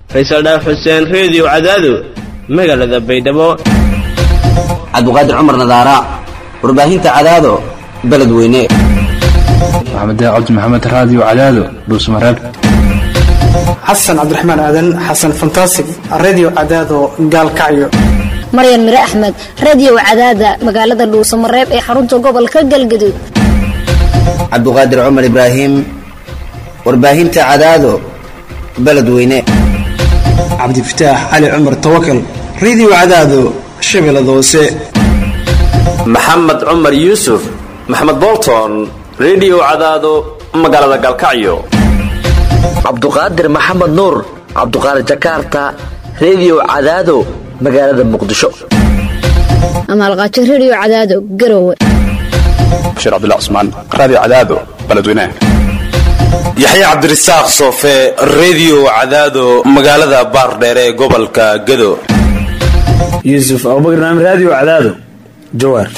faysal dhaaf xuseen reediyo cadaado magaalada baydhabo cabdiqaadir cumar nadaara warbaahinta cadaado beledweyne maxamed cabdi maxamed raadiyo cadaado dhuusmareeb xasan cabdiraxmaan aadan xasan fantasig redio cadaado gaalkacyo maryan mire axmed radio cadaada magaalada dhuusamareeb ee xarunta gobolka galgaduud cabdiqaadir cumar ibraahim warbaahinta cadaado beledweyne cabdifataax cali cumar tawakal redio cadaado shabeellada hoose maxamed cumar yuusuf maxamed bolton redio cadaado magaalada gaalkacyo cabduqaadir maxamed nuur cabduqaadir jakarta redio cadaado magaalada muqdisho amaalqaajo radio cadaado garowe bashiir cabdilla cusmaan raadiyo cadaado beledweynaha yaxya cabdirasaaq soofe redio cadaado magaalada baardheere ee gobolka gado yuusuf abubakar naam raadiyo cadaado jawaar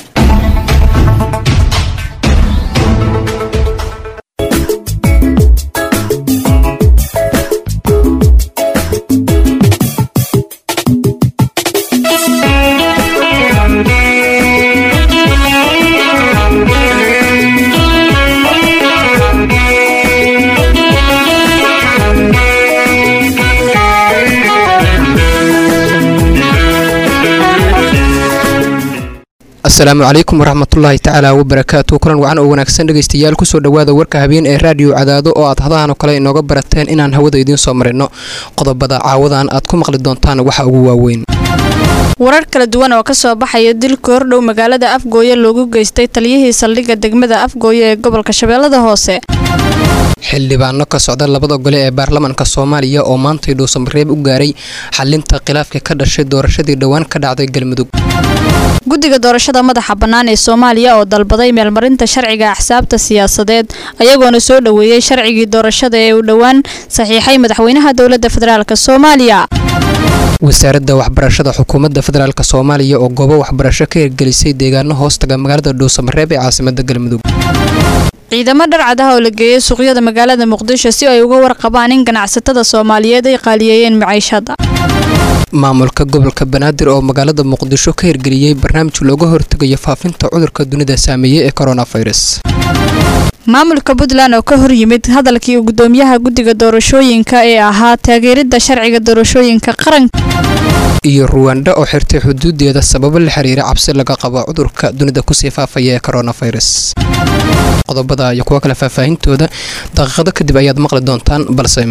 asalaamu calaykum waraxmatullaahi tacaala wabarakaatu kulan wacan oo wanaagsan dhegaystayaal kusoo dhowaada warka habeen ee raadiyo cadaado oo aad hadahan oo kale inooga barateen inaan hawada idiin soo marino qodobada caawadan aad ku maqli doontaan waxa ugu waaweyn warar kala duwan oo kasoo baxaya dilka hordhow magaalada afgooye loogu geystay taliyihii saldhigga degmada afgooye ee gobolka shabeellada hoose xildhibaano ka socda labada gole ee baarlamaanka soomaaliya oo maantay dhuusamareeb u gaaray xalinta khilaafka ka dhashay doorashadii dhowaan ka dhacday galmudug guddiga doorashada madaxa bannaan ee soomaaliya oo dalbaday meelmarinta sharciga axsaabta siyaasadeed ayagoona soo dhoweeyey sharcigii doorashada ee uu dhowaan saxiixay madaxweynaha dowladda federaalk soomaaliya wasaaradda waxbarashada xukuumadda federaalk soomaaliya oo goobo waxbarasho ka hirgelisay deegaano hoostaga magaalada dhuusamareeb ee caasimada galmudug ciidamo dharcad ah oo la geeyey suuqyada magaalada muqdisho si ay uga warqabaan in ganacsatada soomaaliyeed ay qaaliyeeyeen maciishada maamulka gobolka banaadir oo magaalada muqdisho ka hirgeliyey barnaamij looga hortegayo faafinta cudurka dunida saameeyey ee coronavirus maamulka puntland oo ka hor yimid hadalkii gudoomiyaha guddiga doorashooyinka ee ahaa taageeridda sharciga doorashooyinka qaranka iyo ruwanda oo xirtay xuduudeeda sababo la xiriira cabsi laga qabo cudurka dunida kusii faafaya ee coronavirus qodobada iyo kuwo kale faahfaahintooda daqiiqado kadib ayaad maqli doontaan balse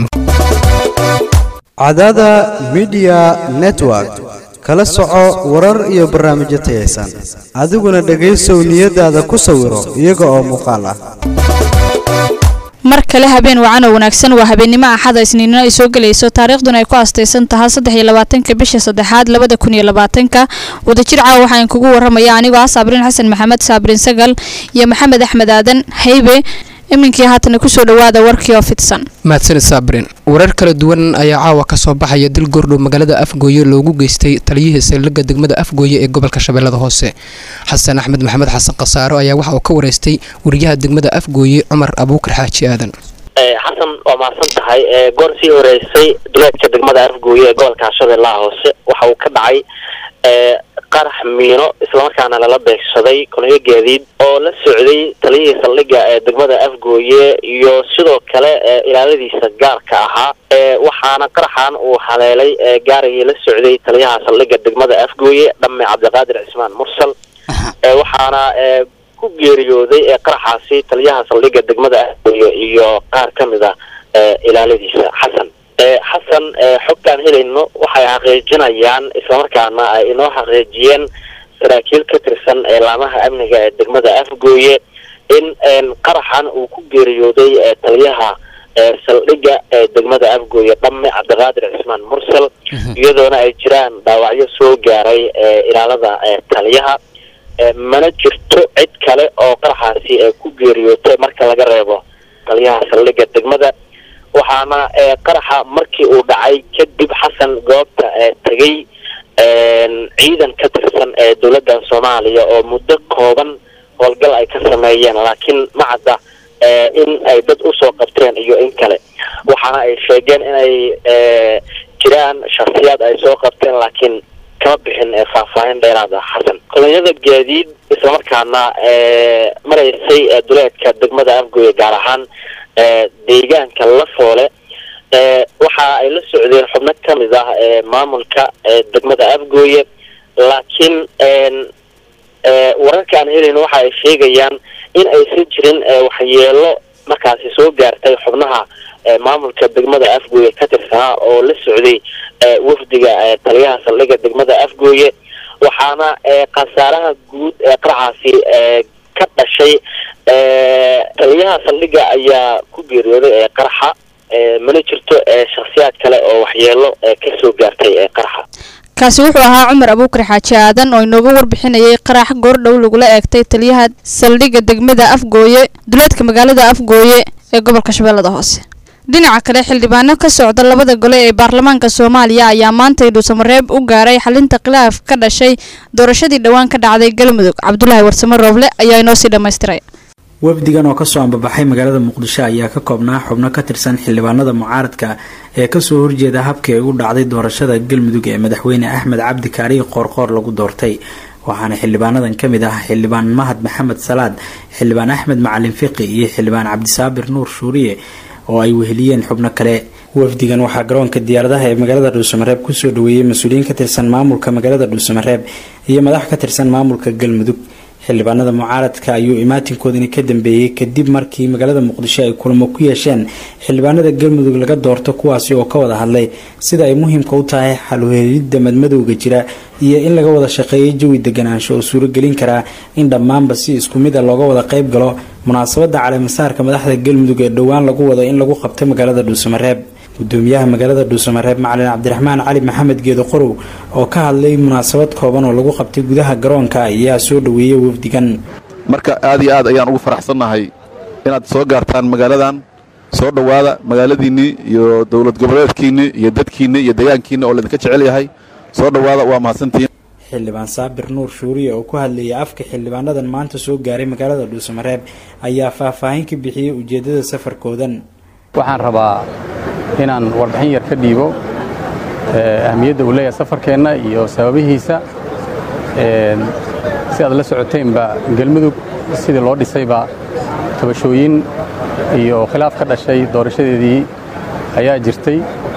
cadaada midiya network kala soco warar iyo barnaamijyo tayaysan adiguna dhegaysow niyadaada ku sawiro iyaga oo muuqaal ah mar kale habeen wacan oo wanaagsan waa habeennimo axada isniinno ay soo gelayso taariikhduna ay ku astaysan tahay saddex iyo labaatanka bisha saddexaad labada kun iyo labaatanka wadajir caawa waxaan kugu waramaya anigoo ah saabriin xasan maxamed saabriin sagal iyo maxamed axmed aadan haybe iminkii haatana kusoo dhawaada warkii oo fidsan mahadsanid saabrin warar kala duwan ayaa caawa ka soo baxaya dil goordhow magaalada afgooye loogu geystay taliyihii saldhigga degmada afgooye ee gobolka shabeellada hoose xasan axmed maxamed xasan khasaaro ayaa waxa uu ka wareystay wariyaha degmada afgooye cumar abuukar xaaji aadan xasan waa mahadsan tahay goor sii horeysay duleedka degmada afgooye ee gobolka shabeellaha hoose waxa uu ka dhacay qarax miino islamarkaana lala beegsaday kolonyo gaadiid oo la socday taliyihii saldhigga ee degmada afgooye iyo sidoo kale ilaaladiisa gaarka ahaa waxaana qaraxan uu haleelay gaarigii la socday taliyaha saldhigga degmada afgooye dhamme cabdiqaadir cismaan mursal waxaana ku geeriyooday qaraxaasi taliyaha saldhigga degmada afgooye iyo qaar ka mid a ilaaladiisa xasan xasan xogtaan helayno waxay xaqiijinayaan islamarkaana ay inoo xaqiijiyeen saraakiil ka tirsan laamaha amniga ee degmada afgooye in qaraxan uu ku geeriyooday taliyaha saldhigga ee degmada afgooye dhamme cabdiqaadir cismaan mursal iyadoona ay jiraan dhaawacyo soo gaaray ilaalada taliyaha mana jirto cid kale oo qaraxaasi ku geeriyootay marka laga reebo taliyaha saldhigga degmada waxaana qaraxa markii uu dhacay kadib xasan goobta tegay ciidan ka tirsan ee dowladda soomaaliya oo muddo kooban howlgal ay ka sameeyeen laakiin ma cadda in ay dad usoo qabteen iyo in kale waxaana ay sheegeen inay jiraan shaksiyaad ay soo qabteen laakiin kama bixin faahfaahin dheeraad ah xasan kolonyada gaadiid islamarkaana maraysay duleedka degmada afgooye gaar ahaan deegaanka lafoole waxa ay la socdeen xubno kamid ah maamulka degmada afgooye laakiin wararka aan helin waxa ay sheegayaan in aysan jirin waxyeelo markaasi soo gaartay xubnaha maamulka degmada afgooye ka tirsanaa oo la socday wafdiga taliyaha saldhigga degmada afgooye waxaana khasaaraha guud ee qaraxaasi ka dhashay taliyaha saldhigga ayaa ku geeriyooday qaraxa mana jirto shaksiyaad kale oo waxyeelo kasoo gaartay qaraxa kaasi wuxuu ahaa cumar abuukar xaaji aadan oo inooga warbixinayay qarax goordhow lagula eegtay taliyaha saldhigga degmada afgooye duleedka magaalada afgooye ee gobolka shabeellada hoose dhinaca kale xildhibaano ka socda labada gole ee baarlamaanka soomaaliya ayaa maantay dhuusamareeb u gaaray xalinta khilaaf ka dhashay doorashadii dhowaan ka dhacday galmudug cabdulaahi warsamo rooble ayaa inoo sii dhammaystiray wafdigan oo kasoo ambabaxay magaalada muqdisho ayaa ka koobnaa xubno ka tirsan xildhibaanada mucaaradka ee kasoo horjeeda habkii ay u dhacday doorashada galmudug ee madaxweyne axmed cabdi kaariye qoorqoor lagu doortay waxaana xildhibaanadan ka mid ah xildhibaan mahad maxamed salaad xildhibaan axmed macalin fiqi iyo xildhibaan cabdisaabir nuur shuuriye oo ay weheliyeen xubno kale wafdigan waxaa garoonka diyaaradaha ee magaalada dhuusamareeb kusoo dhaweeyey mas-uuliyiin ka tirsan maamulka magaalada dhuusamareeb iyo madax ka tirsan maamulka galmudug xildhibaanada mucaaradka ayuu imaatinkoodani ka dambeeyey kadib markii magaalada muqdisho ay kulamo ku yeesheen xildhibaanada galmudug laga doorto kuwaasi oo ka wada hadlay sida ay muhiimka u tahay xalweelidda madmadowga jira iyo in laga wada shaqeeyay jawi deganaansho oo suuragelin karaa in dhammaanba si isku mid a looga wada qayb galo munaasabada caleemasaarka madaxda galmudug ee dhowaan lagu wado in lagu qabto magaalada dhuusamareeb gudoomiyaha magaalada dhuusamareeb macalin cabdiraxmaan cali maxamed geedo qorow oo ka hadlay munaasabad kooban oo lagu qabtay gudaha garoonka ayaa soo dhaweeyey wafdigan marka aad iyo aad ayaan ugu faraxsannahay inaad soo gaartaan magaaladan soo dhowaada magaaladiinnii iyo dowlad goboleedkiinnii iyo dadkiinnii iyo deegaankiinni oo laydinka jecel yahay soo dhowaada waa mahadsantihiin xildhibaan saabir nuur shuuriye oo ku hadlayay afka xildhibaanadan maanta soo gaaray magaalada dhuusamareeb ayaa faahfaahin ka bixiyey ujeeddada safarkoodan waxaan rabaa inaan warbixin yar ka dhiibo ahmiyadda uu leeyahay safarkeenna iyo sababihiisa si aad la socoteenba galmudug sidii loo dhisayba tabashooyin iyo khilaaf ka dhashay doorashadeedii ayaa jirtay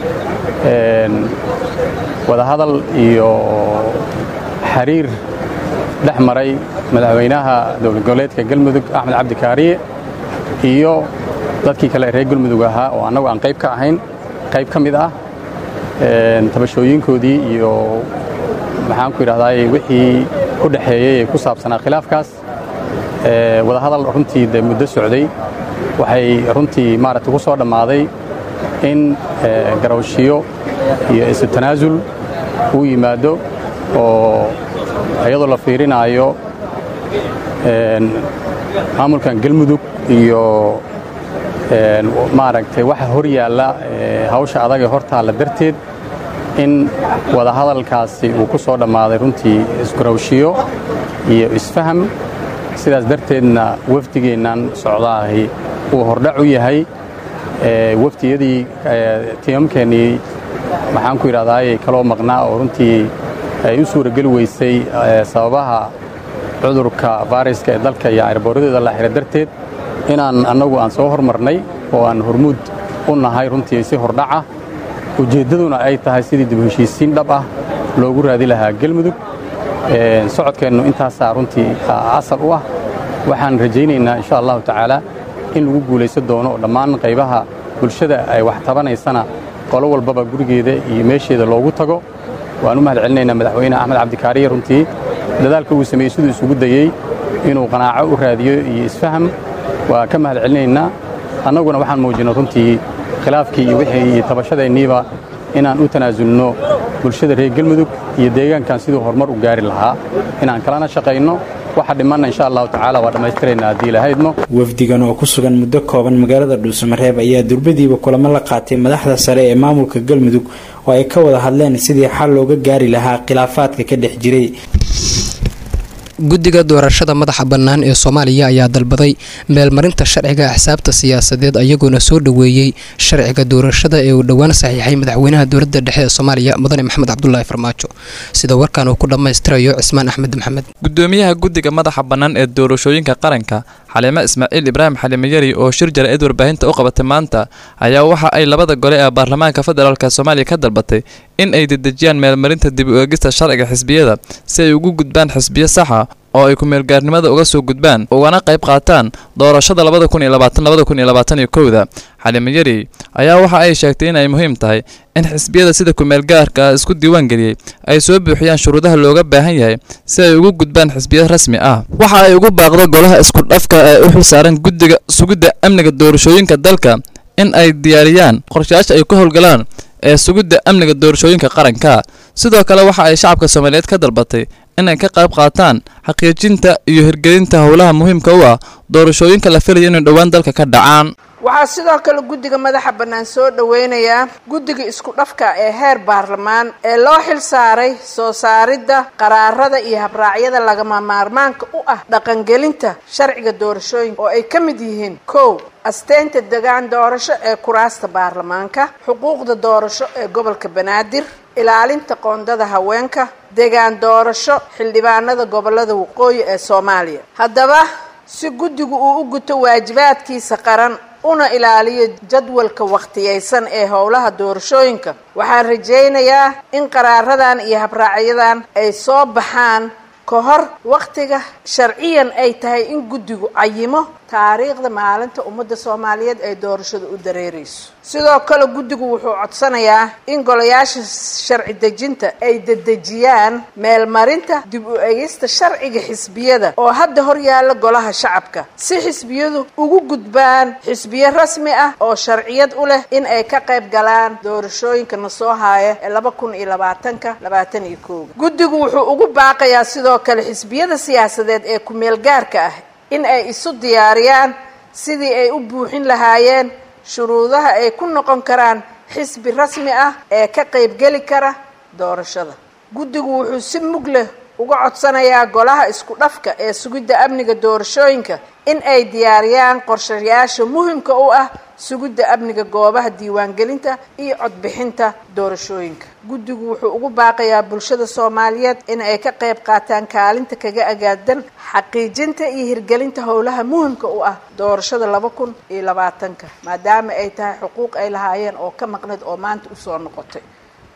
wadahadal iyo xiriir dhex maray madaxweynaha dowlad goboleedka galmudug axmed cabdi kaariye iyo dadkii kale reer galmudug ahaa oo annagu aan qayb ka ahayn qayb ka mid ah tabashooyinkoodii iyo maxaanku idhahdaay wixii u dhexeeyey ee ku saabsanaa khilaafkaas wadahadal runtii dee muddo socday waxay runtii maaragta ku soo dhammaaday in garawshiyo iyo isu tanaasul uu yimaado oo iyadoo la fiirinaayo maamulkan galmudug iyo maaragtay waxa hor yaalla hawsha adag ee hortaalla darteed in wadahadalkaasi uu ku soo dhammaaday runtii isgarawshiyo iyo isfaham sidaas darteedna wafdigeennan socdaahi uu hordhac u yahay wafdiyadii tiimamkeennii maxaan ku idhahdaayey kaloo maqnaa oo runtii ay u suurageli weysay sababaha cudurka fayraska ee dalka iyo ayrboorradooda la xira darteed inaan annagu aan soo hormarnay oo aan hormuud u nahay runtii si hordhaca ujeeddaduna ay tahay sidii dib heshiisiin dhab ah loogu raadi lahaa galmudug socodkeennu intaasaa runtii asal u ah waxaan rajaynaynaa insha allahu tacaala in lagu guulaysan doono oo dhammaan qaybaha bulshada ay wax tabanaysana qolo walbaba gurigeeda iyo meesheeda loogu tago waan u mahad celinaynaa madaxweyne axmed cabdikaariye runtii dadaalka uu sameeyey siduu isugu dayey inuu qanaaco u raadiyo iyo isfaham waa ka mahad celinaynaa annaguna waxaan muujinay runtii khilaafkii iyo wixii iyo tabashadeenniiba inaan u tanaasulno bulshada reer galmudug iyo deegaankan siduu horumar u gaari lahaa inaan kalana shaqayno waxa dhimanna insha allahu tacaala waa dhammaystiraynaa haddii ilahaydmo wafdigan oo ku sugan muddo kooban magaalada dhuusamareeb ayaa durbadiiba kulamo la qaatay madaxda sare ee maamulka galmudug oo ay ka wada hadleen sidii xal looga gaari lahaa khilaafaadka ka dhex jiray guddiga doorashada madaxa bannaan ee soomaaliya ayaa dalbaday meelmarinta sharciga axsaabta siyaasadeed ayagoona soo dhoweeyey sharciga doorashada ee uu dhowaan saxiixay madaxweynaha dowladda dhexe ee soomaaliya mudane maxamed cabdulaahi farmaajo sida warkan uu ku dhammaystirayo cismaan axmed maxamed gudoomiyaha guddiga madaxa bannaan ee doorashooyinka qaranka xaliime ismaaciil ibraahim xaliime yari oo shir jara-id warbaahinta u qabatay maanta ayaa waxa ay labada gole ee baarlamaanka federaalk soomaaliya ka dalbatay in ay dedejiyaan meelmarinta dib u eegista sharciga xisbiyada si ay ugu gudbaan xisbiyo saxa oo ay ku-meelgaarnimada uga soo gudbaan ugana qayb qaataan doorashada labada kun iyo labaatan labada kun iyo labaatan iyo kowda xaliime yari ayaa waxa ay sheegtay in ay muhiim tahay in xisbiyada sida ku-meelgaarka isku diiwaan geliyey ay soo buuxiyaan shuruudaha looga baahan yahay si ay ugu gudbaan xisbiyo rasmi ah waxa ay ugu baaqdo golaha isku dhafka ee u xilsaaran guddiga sugidda amniga doorashooyinka dalka in ay diyaariyaan qorshayaasha ay ku howlgalaan ee sugidda amniga doorashooyinka qaranka sidoo kale waxa ay shacabka soomaaliyeed ka dalbatay inay ka qayb qaataan xaqiijinta iyo hirgelinta howlaha muhiimka u ah doorashooyinka la filaya inay dhowaan dalka ka dhacaan waxaa sidoo kale guddiga madaxa bannaan soo dhoweynayaa guddiga isku dhafka ee heer baarlamaan ee loo xil saaray soo saaridda qaraarada iyo habraacyada lagama maarmaanka u ah dhaqangelinta sharciga doorashooyinka oo ay ka mid yihiin kow asteynta degaan doorasho ee kuraasta baarlamaanka xuquuqda doorasho ee gobolka banaadir ilaalinta qoondada haweenka degaan doorasho xildhibaanada gobolada waqooyi ee soomaaliya haddaba si guddigu uu u guto waajibaadkiisa qaran una ilaaliyo jadwalka wakhtiyaysan ee howlaha doorashooyinka waxaan rajaynayaa in qaraaradan iyo habraacyadan ay soo baxaan ka hor wakhtiga sharciyan ay tahay in guddigu cayimo taariikhda maalinta ummadda soomaaliyeed ay doorashada u dareerayso sidoo kale guddigu wuxuu codsanayaa in golayaasha sharci dejinta ay dedejiyaan meelmarinta dib u egista sharciga xisbiyada oo hadda hor yaalla golaha shacabka si xisbiyadu ugu gudbaan xisbiyo rasmi ah oo sharciyad u leh in ay ka qayb galaan doorashooyinka na soo haaya ee laba kun iyo labaatanka labaatan iyo kooga guddigu wuxuu ugu baaqayaa sidoo kale xisbiyada siyaasadeed ee ku-meelgaarka ah in ay isu diyaariyaan sidii ay u buuxin lahaayeen shuruudaha ay ku noqon karaan xisbi rasmi ah ee ka qaybgeli kara doorashada guddigu wuxuu si mug leh uga codsanayaa golaha isku dhafka ee sugidda amniga doorashooyinka in ay diyaariyaan qorshayaasha muhimka u ah sugidda amniga goobaha diiwaangelinta iyo codbixinta doorashooyinka guddigu wuxuu ugu baaqayaa bulshada soomaaliyeed in ay ka qayb qaataan kaalinta kaga agaadan xaqiijinta iyo hirgelinta howlaha muhimka u ah doorashada laba kun iyo labaatanka maadaama ay tahay xuquuq ay lahaayeen oo ka maqneed oo maanta usoo noqotay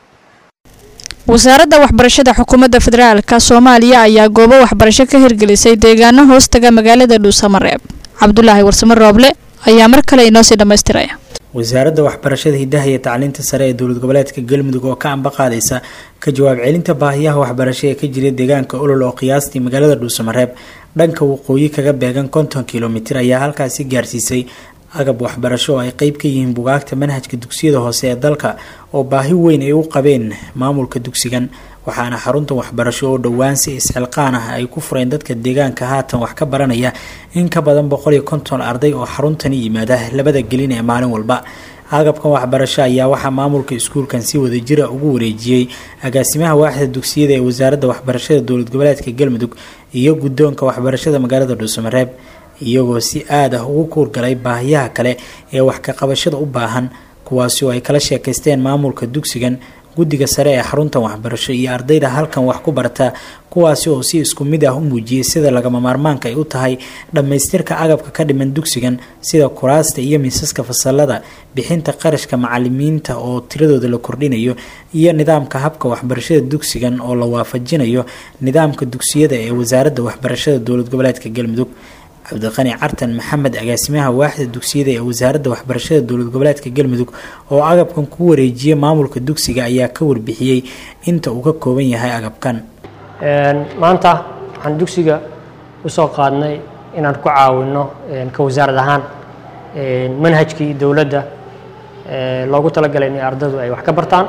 wasaaradda waxbarashada xukuumadda federaalka soomaaliya ayaa goobo waxbarasho ka hirgelisay deegaano hoostaga magaalada dhuusamareeb cabdulaahi warsamo rooble ayaa mar kale inoo sii dhammaystiraya wasaaradda waxbarashada hidaha iyo tacliinta sare ee dowlad goboleedka galmudug oo ka amba qaadaysa ka jawaab celinta baahiyaha waxbarasho ee ka jira deegaanka olol oo qiyaastii magaalada dhuusamareeb dhanka waqooyi kaga beegan konton kilomitir ayaa halkaasi gaarsiisay agab waxbarasho oo ay qeyb ka yihiin bugaagta manhajka dugsiyada hoose ee dalka oo baahi weyn ay u qabeen maamulka dugsigan waxaana xarunta waxbarasho oo dhowaan si isxilqaan ah ay ku fureen dadka deegaanka haatan wax ka baranaya in ka badan boqol iyo konton arday oo xaruntani yimaada labada gelin ee maalin walba agabkan waxbarasho ayaa waxaa maamulka iskuulkan si wadajira ugu wareejiyey agaasimaha waaxda dugsiyada ee wasaaradda waxbarashada dowlad goboleedka galmudug iyo guddoonka waxbarashada magaalada dhuusamareeb iyagoo si aad ah ugu kuurgalay baahiyaha kale ee wax ka qabashada u baahan kuwaasi oo ay kala sheekaysteen maamulka dugsigan guddiga sare ee xaruntan waxbarasho iyo ardayda halkan wax ku barata kuwaasi oo si isku mid ah u muujiyey sida lagama maarmaanka ay u tahay dhammaystirka agabka ka dhiman dugsigan sida kuraasta iyo miisaska fasalada bixinta qarashka macalimiinta oo tiradooda la kordhinayo iyo nidaamka habka waxbarashada dugsigan oo la waafajinayo nidaamka dugsiyada ee wasaaradda waxbarashada dowlad goboleedka galmudug cabdiqani cartan maxamed agaasimaha waaxda dugsiyada ee wasaaradda waxbarashada dowlad goboleedka galmudug oo agabkan ku wareejiyay maamulka dugsiga ayaa ka warbixiyey inta uu ka kooban yahay agabkan maanta waxaan dugsiga usoo qaadnay inaan ku caawino ka wasaarad ahaan manhajkii dowladda loogu talagalay in ardaydu ay wax ka bartaan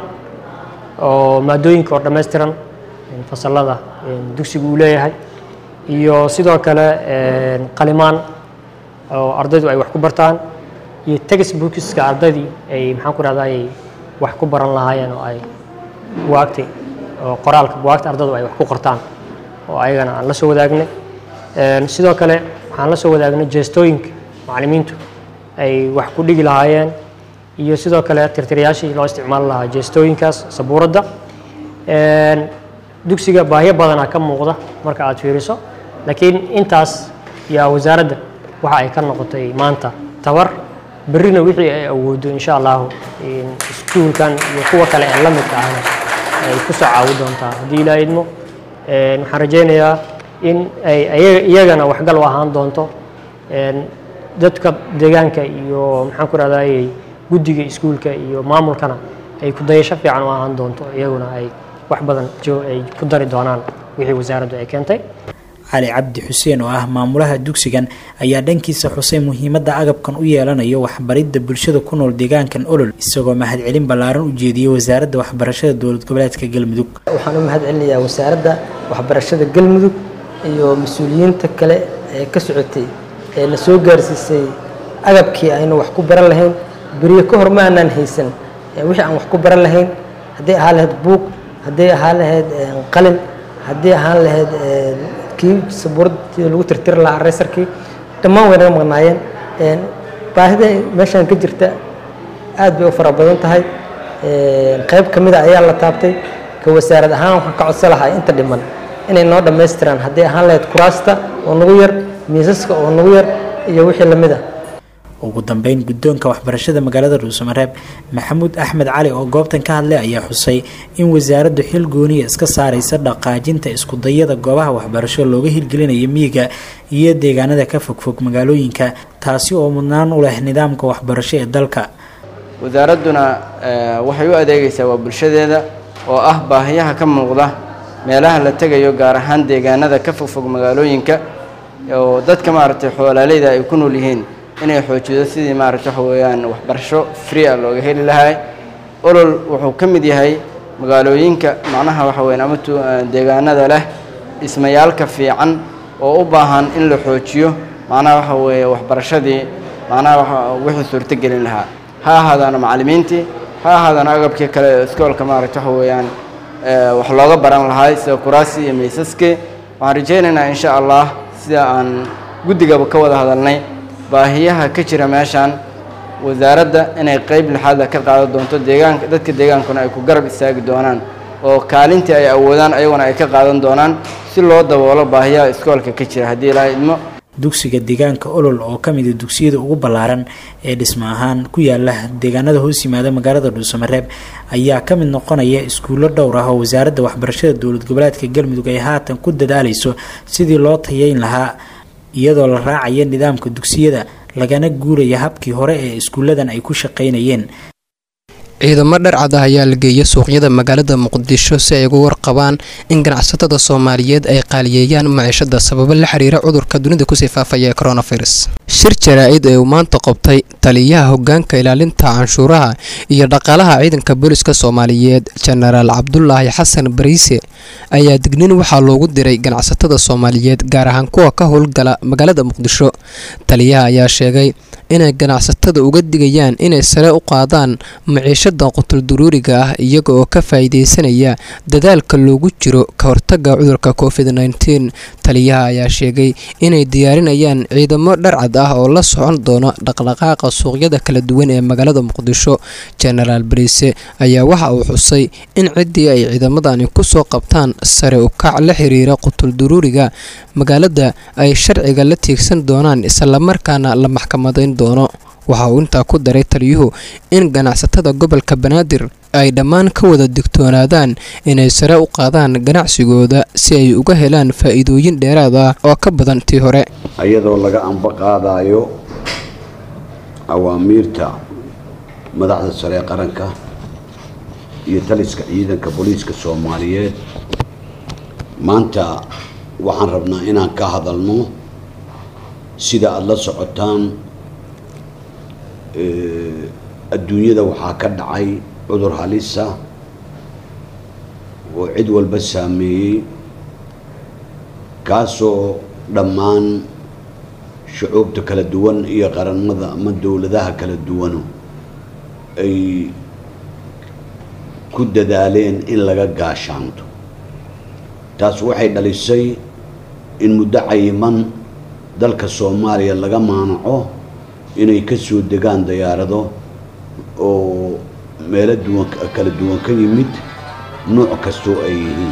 oo maadooyinka oo dhammaystiran fasalada dugsiga uu leeyahay iyo sidoo kale qalimaan oo ardaydu ay wax ku bartaan iyo textbookska ardaydii ay maxaan ku rahda ay wax ku baran lahaayeen oo ay buwaagta oo qoraalka buwaagta ardaydu ay wax ku qortaan oo ayagana aan la soo wadaagnay sidoo kale waxaan la soo wadaagnay jeestooyinka macallimiintu ay wax ku dhigi lahaayeen iyo sidoo kale tirtirayaashii loo isticmaali lahaa jeestooyinkaas sabuuradda dugsiga baahyo badanaa ka muuqda marka aad fiiriso laakiin intaas yaa wasaaradda waxa ay ka noqotay maanta tabar berrina wixii ay awoodo insha allahu iskuulkan iyo kuwa kale ee la midka ahna ay ku soo caawi doontaa haddii ilaa idmo waxaan rajaynayaa in ay iyagana waxgal u ahaan doonto dadka deegaanka iyo maxaan ku rahdaayey guddiga iskuulka iyo maamulkana ay ku dayasho fiican u ahaan doonto iyaguna ay wax badan ay ku dari doonaan wixii wasaaraddu ay keentay cali cabdi xuseen oo ah maamulaha dugsigan ayaa dhankiisa xusay muhiimadda agabkan u yeelanayo waxbaridda bulshada ku nool deegaankan olol isagoo mahadcelin ballaaran u jeediyey wasaaradda waxbarashada dowlad goboleedka galmudug waxaan u mahad celinayaa wasaaradda waxbarashada galmudug iyo mas-uuliyiinta kale ee ka socotay ee na soo gaarsiisay agabkii aynu wax ku baran lahayn beriyo ka hor ma aanaan haysan wixii aan wax ku baran lahayn hadday ahaan lahayd buug hadday ahaan lahayd qalin haddii ahaan lahayd kii sabuuradii lagu tirtiri lahaa areysarkii dhammaan way naga maqnaayeen baahida meeshaan ka jirta aad bay u fara badan tahay qayb ka mida ayaa la taabtay ka wasaarad ahaan waxaan ka codsan lahaa inta dhiman inay noo dhammaystiraan hadday ahaan lahayd kuraasta oo nagu yar miisaska oo nagu yar iyo wixii lamid a ugu dambeyn guddoonka waxbarashada magaalada dhuusamareeb maxamuud axmed cali oo goobtan ka hadlay ayaa xusay in wasaaraddu xil gooniya iska saaraysa dhaqaajinta iskudayada goobaha waxbarasho looga hirgelinayo miyiga iyo deegaanada ka fogfog magaalooyinka taasi oo mudnaan u leh nidaamka waxbarasho ee dalka wasaaradduna waxay u adeegaysaa waa bulshadeeda oo ah baahiyaha ka muuqda meelaha la tegayo gaar ahaan deegaanada ka fogfog magaalooyinka oo dadka maaragtay xoolaaleyda ay ku nool yihiin inay xoojido sidii maaragta waxa weeyaan waxbarasho free ah looga heli lahay olol wuxuu ka mid yahay magaalooyinka macnaha waxa weeyaan ama deegaanada leh dhismayaalka fiican oo u baahan in la xoojiyo macnaha waxa weeye waxbarashadii macnaha wixii suurto gelin lahaa ha ahaadaana macallimiintii ha ahaadaana agabkii kale ee iskoolka maaragta waxa weeyaan wax looga baran lahay sida kuraasi iyo miisaskii waxaan rajaynaynaa insha allah sida aan guddigaba ka wada hadalnay baahiyaha ka jira meeshaan wasaaradda inay qeyb lixaada ka qaadan doonto deegaanka dadka deegaankuna ay ku garab istaagi doonaan oo kaalintii ay awoodaan ayaguna ay ka qaadan doonaan si loo daboolo baahiyaha iskoolka ka jira haddii ilaaha idmo dugsiga deegaanka olol oo ka mida dugsiyada ugu ballaaran ee dhismo ahaan ku yaala deegaanada hoos yimaada magaalada dhuusamareeb ayaa ka mid noqonaya iskuullo dhowr ah oo wasaaradda waxbarashada dowlad goboleedka galmudug ay haatan ku dadaalayso sidii loo tayeyn lahaa iyadoo la raacaya nidaamka dugsiyada lagana guuraya habkii hore ee iskuulladan ay ku shaqaynayeen ciidamo dharcad ah ayaa la geeyay suuqyada magaalada muqdisho si ay uga warqabaan in ganacsatada soomaaliyeed ay qaaliyeeyaan maciishada sababo la xiriira cudurka dunida kusii faafaya ee coronavirus shir jaraa-id ee uu maanta qabtay taliyaha hogaanka ilaalinta canshuuraha iyo dhaqaalaha ciidanka booliska soomaaliyeed jenaraal cabdulaahi xasan bariise ayaa dignin waxaa loogu diray ganacsatada soomaaliyeed gaar ahaan kuwa ka howlgala magaalada muqdisho taliyaha ayaa sheegay inay ganacsatada uga digayaan inay sare u qaadaan maciishada qutulduruuriga ah iyaga oo ka faa'iideysanaya dadaalka loogu jiro ka hortaga cudurka covid nteen taliyaha ayaa sheegay inay diyaarinayaan ciidamo dharcad ah oo la socon doona dhaqdhaqaaqa suuqyada kala duwan ee magaalada muqdisho jenaraal bariise ayaa waxa uu xusay in ciddii ay ciidamadani kusoo qabtaan sare u kac la xiriira qutulduruuriga magaalada ay sharciga la tiigsan doonaan islamarkaana la maxkamadayn doono waxa uu intaa ku daray taliyuhu in ganacsatada gobolka banaadir ay dhammaan ka wada digtoonaadaan inay sare u qaadaan ganacsigooda si ay uga helaan faa'iidooyin dheeraad ah oo ka badan tii hore iyadoo laga anba qaadayo awaamiirta madaxda sare ee qaranka iyo taliska ciidanka booliiska soomaaliyeed maanta waxaan rabnaa inaan ka hadalno sida aada la socotaan adduunyada waxaa ka dhacay cudur halisa oo cid walba saameeyey kaasoo dhammaan shucuubta kala duwan iyo qaranmada ama dowladaha kala duwanu ay ku dadaaleen in laga gaashaanto taas waxay dhalisay in muddo cayiman dalka soomaaliya laga maanaco inay ka soo degaan diyaarado oo meelo duwan kala duwan ka yimid nuuc kastoo ay yihiin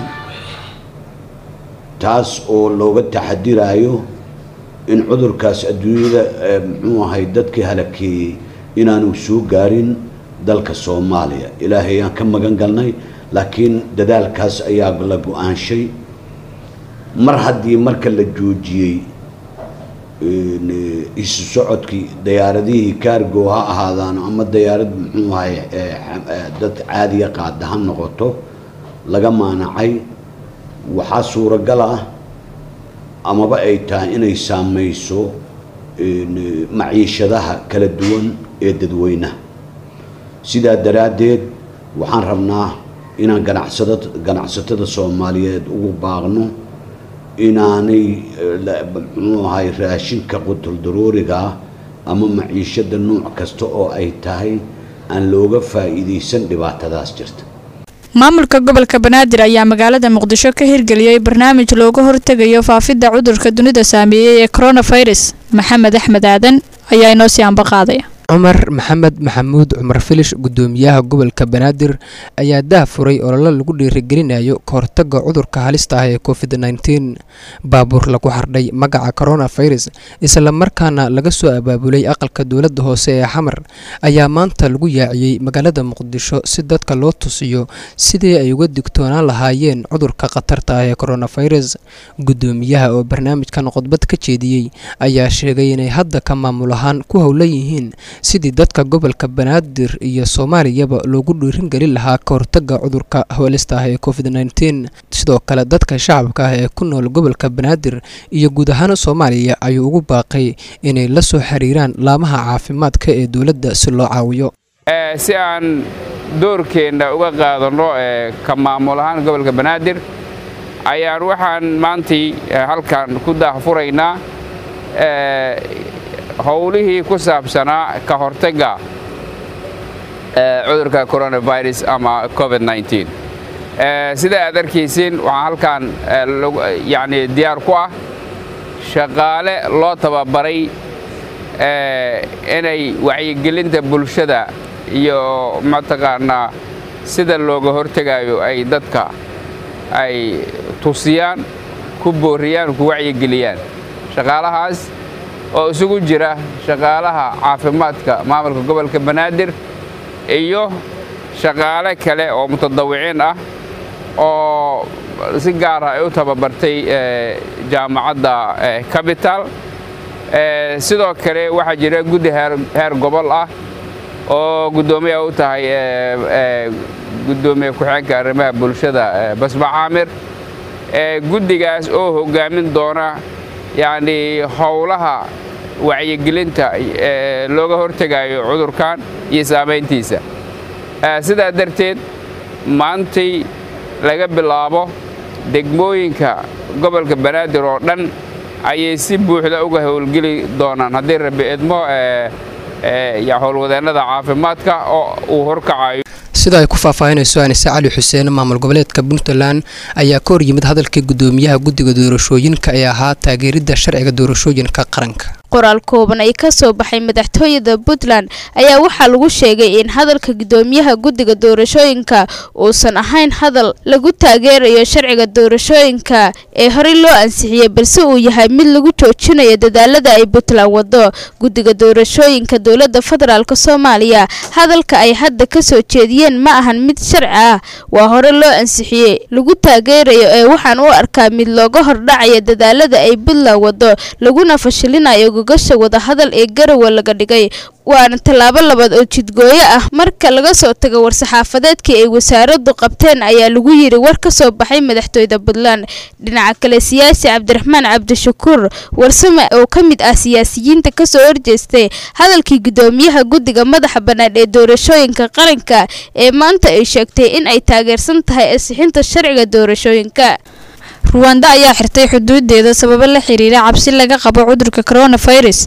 taas oo looga taxadiraayo in cudurkaas adduunyada muxuu ahay dadkii halakeeyey inaanu soo gaarin dalka soomaaliya ilaahay aan ka magan galnay laakiin dadaalkaas ayaa la go-aanshay mar haddii marka la joojiyey isu socodkii dayaaradihii kaargo ha ahaadaan ama dayaarad muxuu ahay dad caadiya qaada ha noqoto laga maanacay waxaa suuragal ah amaba ay tahay inay saameyso maciishadaha kala duwan ee dadweynaha sidaa daraaddeed waxaan rabnaa inaan ganacsada ganacsatada soomaaliyeed ugu baaqno inaanay muxuu ahay raashinka qutul darooriga ah ama maciishada nuuc kasta oo ay tahay aan looga faa'iidaysan dhibaatadaas jirta maamulka gobolka banaadir ayaa magaalada muqdisho ka hirgeliyey barnaamij looga hortegayo faafidda cudurka dunida saameeyey ee coronavirus maxamed axmed aadan ayaa inoo sii ambaqaadaya cumar maxamed maxamuud cumar filish gudoomiyaha gobolka banaadir ayaa dah furay ololo lagu dhiirigelinayo kahortaga cudurka halista ah ee covid nteen baabuur lagu xardhay magaca coronavirus islamarkaana laga soo abaabulay aqalka dowladda hoose ee xamar ayaa maanta lagu yaaciyey magaalada muqdisho si dadka loo tusiyo sidii ay uga digtoonaan lahaayeen cudurka khatarta ah ee coronavirus gudoomiyaha oo barnaamijkan khudbad ka jeediyey ayaa sheegay inay hadda ka maamul ahaan ku howlan yihiin sidii dadka gobolka banaadir iyo soomaaliyaba loogu dhiirin gelin lahaa ka hortaga cudurka hawlista ah ee covid nteen sidoo kale dadka shacabka ah ee ku nool gobolka banaadir iyo guud ahaan soomaaliya ayuu ugu baaqay inay la soo xiriiraan laamaha caafimaadka ee dowladda si loo caawiyo si aan doorkeenna uga qaadanno ka maamul ahaan gobolka banaadir ayaan waxaan maantii halkan ku daahfuraynaa howlihii ku saabsanaa ka hortagga cudurka coronavirus ama covid nteen sida aad arkaysiin waxaan halkan yani diyaar ku ah shaqaale loo tababaray inay wacyigelinta bulshada iyo mataqaanaa sida looga hortegayo ay dadka ay tusiyaan ku booriyaan ku wacyigeliyaan shaqaalahaas oo isugu jira shaqaalaha caafimaadka maamulka gobolka banaadir iyo shaqaale kale oo mutadawiciin ah oo si gaara ay u tababartay jaamacadda capital sidoo kale waxaa jira guddi heer gobol ah oo guddoomiya u tahay guddoomiye ku-xigeenka arrimaha bulshada basma caamir guddigaas oo hoggaamin doona yacni howlaha wacyigelinta looga hortegayo cudurkan iyo saamayntiisa sidaa darteed maantay laga bilaabo degmooyinka gobolka banaadir oo dhan ayay si buuxda uga howlgeli doonaan haddii rabbi idmo howlwadeennada caafimaadka oo uu horkacayo sida ay ku faahfaahinayso anise cali xuseen maamul goboleedka puntland ayaa ka hor yimid hadalkii gudoomiyaha guddiga doorashooyinka ee ahaa taageeridda sharciga doorashooyinka qaranka qoraal kooban ay ka soo baxay madaxtooyada puntland ayaa waxaa lagu sheegay in hadalka gudoomiyaha guddiga doorashooyinka uusan ahayn hadal lagu taageerayo sharciga doorashooyinka ee horey loo ansixiyey balse uu yahay mid lagu joojinayo dadaalada ay puntland wado guddiga doorashooyinka dowladda federaalk soomaaliya hadalka ay hadda ka soo jeediyeen ma ahan mid sharci ah waa hore loo ansixiyey lagu taageerayo ee waxaan u arkaa mid looga hordhacaya dadaalada ay puntland wado laguna fashilinayo gogasha wadahadal ee garowe laga dhigay waana tallaabo labaad oo jidgooyo ah marka laga soo tago war-saxaafadeedkii ay wasaaraddu qabteen ayaa lagu yiri war ka soo baxay madaxtooyda puntland dhinaca kale siyaasi cabdiraxmaan cabdishakuur warsame oo ka mid ah siyaasiyiinta kasoo horjeestay hadalkii gudoomiyaha guddiga madaxa bannaan ee doorashooyinka qaranka ee maanta ay sheegtay in ay taageersan tahay ansixinta sharciga doorashooyinka ruwanda ayaa xirtay xuduudeeda sababo la xiriira cabsi laga qabo cudurka coronavirus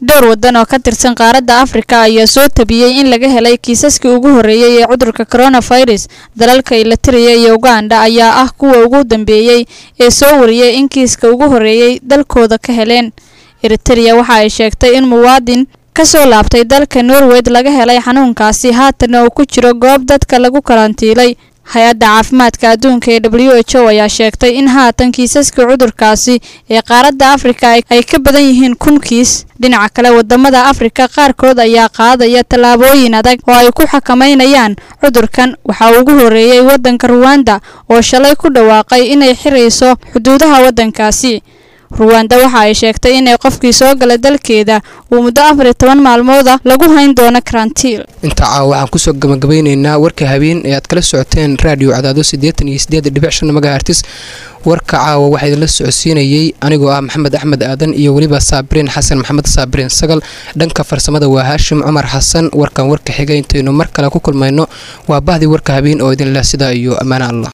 dhowr wadan oo ka tirsan qaaradda afrika ayaa soo tabiyey in laga helay kiisaskii ugu horreeyey ee cudurka coronavirus dalalka ilitiriya iyo uganda ayaa ah kuwa ugu dambeeyey ee soo wariyey in kiiska ugu horreeyey dalkooda ka heleen eritereya waxa ay sheegtay in muwaadin ka soo laabtay dalka norweyd laga helay xanuunkaasi haatanna uu ku jiro goob dadka lagu karantiilay hay-adda caafimaadka adduunka ee w h o ayaa sheegtay in haatan kiisaska cudurkaasi ee qaaradda afrika ay ka badan yihiin kun kiis dhinaca kale wadamada afrika qaarkood ayaa qaadaya tallaabooyin adag oo ay ku xakameynayaan cudurkan waxaa ugu horreeyey waddanka ruwanda oo shalay ku dhawaaqay inay xirayso xuduudaha waddankaasi ruwanda waxa ay sheegtay inay qofkii soo gala dalkeeda uu muddo afar iyo toban maalmooda lagu hayn doono karantiil intaa caawa waxaan kusoo gabagabeyneynaa warka habeen ee aad kala socoteen raadiyo cadaado siddeetan iyo siddeed dhibic shan magahartis warka caawa waxaa idinla socodsiinayey anigoo ah maxamed axmed aadan iyo weliba saabiriin xasan maxamed saabiriin sagal dhanka farsamada waa haashim cumar xasan warkan warka xiga intaynu mar kale ku kulmayno waa bahdii warka habeen oo idin leh sidaa iyo ammaano allah